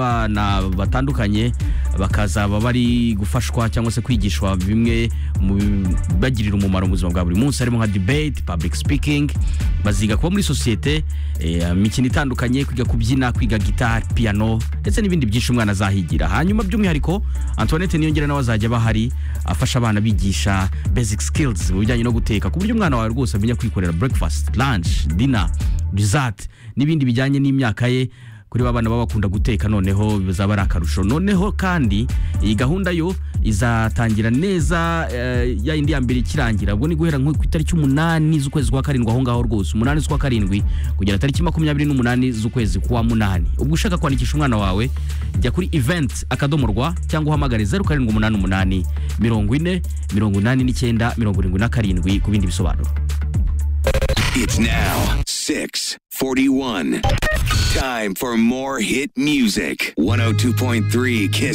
y'abana batandukanye bakazaba bari gufashwa cyangwa se kwigishwa bimwe mu bibagirira umumaro mu buzima bwa buri munsi harimo nka debate public speaking baziga kuba muri sosiyete eh, imikino itandukanye kwiga kubyina kwiga gitari piano ndetse n'ibindi byinshi umwana azahigira hanyuma by'umwihariko antoinette niyongera nawe azajya aba ahari afasha abana bigisha basic skills mu bijyanye no guteka ku buryo umwana wawe rwose amenya kwikorera breakfast lunch dinner dessert n'ibindi bijyanye n'imyaka ye kuri ba bana baba bakunda guteka noneho bizaba ari akarusho noneho kandi iyi gahunda yo izatangira neza eh, ya yindi ya mbere ikirangira ubwo ni guhera nko ku itariki umunani z'ukwezi kwa karindwi aho ngaho rwose umunani z'ukwa karindwi kugera tariki makumyabiri n'umunani z'ukwezi kwa munani ubwo ushaka kwandikisha umwana wawe jya kuri event akadomo rwa cyangwa uhamagare zeru karindwi umunani umunani mirongo ine mirongo inani n'icyenda mirongo irindwi na karindwi ku bindi bisobanuro It's now 641. Time for more hit music. 102.3 Kiss